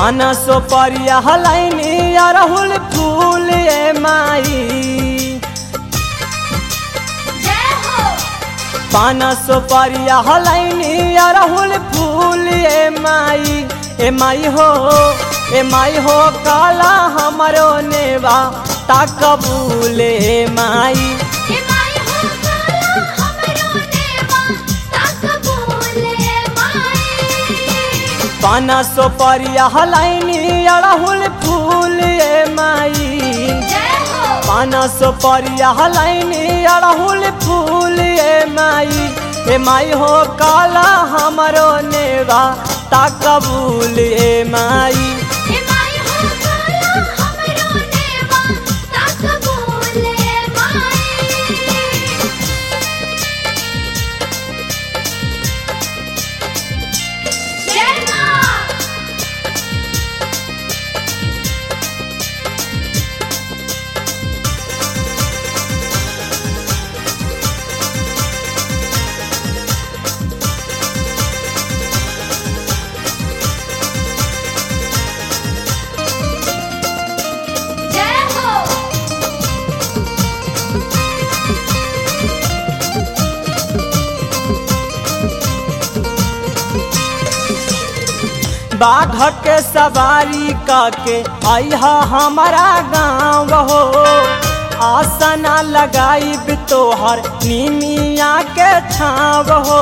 पाना सो परिया हलाइनी अरहुल फूल ए माई जय हो पाना सो परिया हलाइनी अरहुल फूल ए माई ए माई हो ए माई हो काला हमरो नेवा ता कबूल ए माई ए माई हो काला हमरो नेवा ताक बोले माई पाना सो परिया हलाइनी अरहुल फूल ए माई जय हो पाना सो परिया हलाइनी अड़हुल फूल ए माई ए माई हो काला हमरो नेवा ता कबूल ए माई ए माई हो काला हमरो नेवा ताक बोले माई जय मां जय हो बाघ के सवारी काके आइहा हमारा गाँव हो आसना लगाइब तोहर निमिया के छाव हो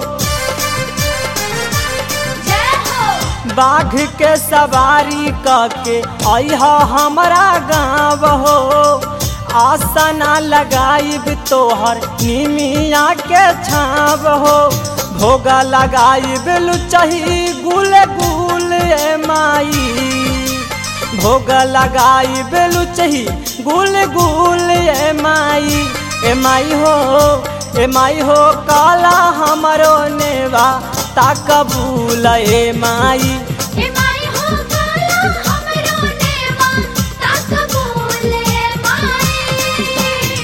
जय हो बाघ के सवारी करके आइहा हमारा गाँव हो आसना लगाइब तोहर निमिया के छाव हो भोगा लगाइब लुचही गुल गुल ए माई भोग लगाइब लुचही गुल गुल ए माई ए माई हो ए माई हो काला हमरो नेवा ता कबूल ए माई ए माई हो काला हमरो नेवा ताक बोले माई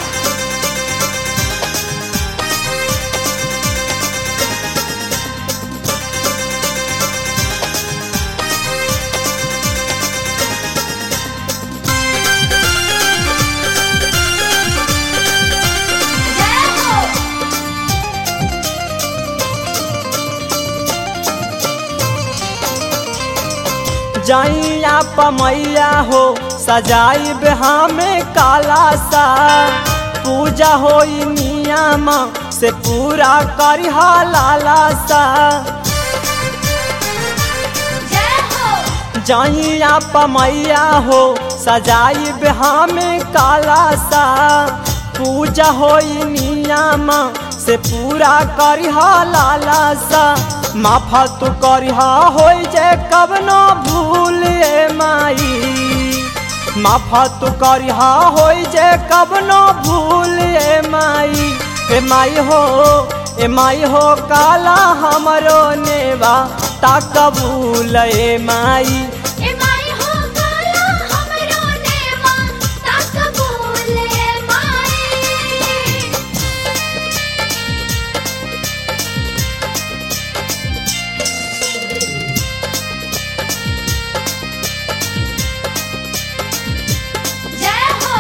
जय हो जैया पमैया हो सजाइब हमें काला सा पूजा होई नियम से पूरा करिहा लाला सा जय हो जहिया पमैया हो सजाइब हमें काला सा पूजा होई नियम से पूरा करिहा लाला सा माफा तू करिहा होई जे कबनो भूल ए माई माफा तू करिहा होई जे कबनो भूल ए माई ए माई हो ए माई हो काला हमरो नेवा ता कबूल ए माई ए माई हो काला हमरो नेवा ताक बोले माई जय हो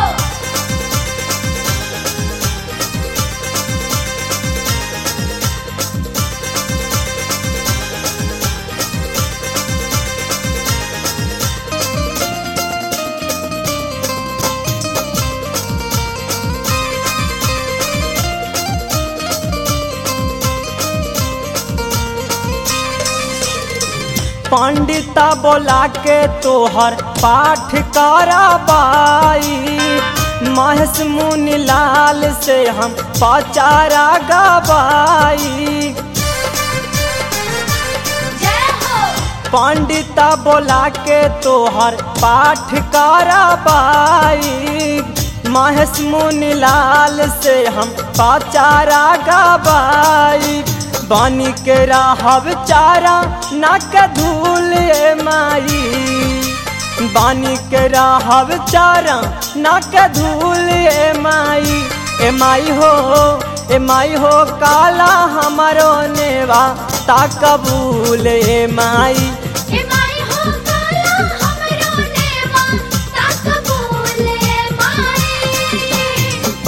पंडिता बोला के तोहर पाठ कराबाई महेश मुनि लाल से हम पचारा गवाई जय हो पंडिता बोला के तोहर पाठ कराबाई महेश मुनि लाल से हम पचारा गवाई बानी के राहब चारा नाक धूल ए माई बानी के राहब चारा नाक धूल ए माई ए माई हो ए माई हो काला हमारो नेवा ता कबूल ए माई ए माई हो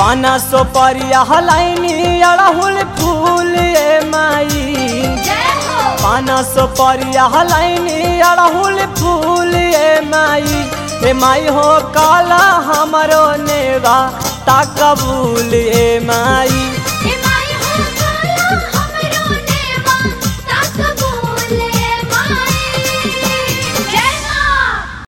पाना सो परिया हलाइनी अड़हुल फूल ए माई जय हो पाना सो परिया हलाइनी अड़हुल फूल ए माई ए माई हो काला हमरो नेवा ता कबूल ए माई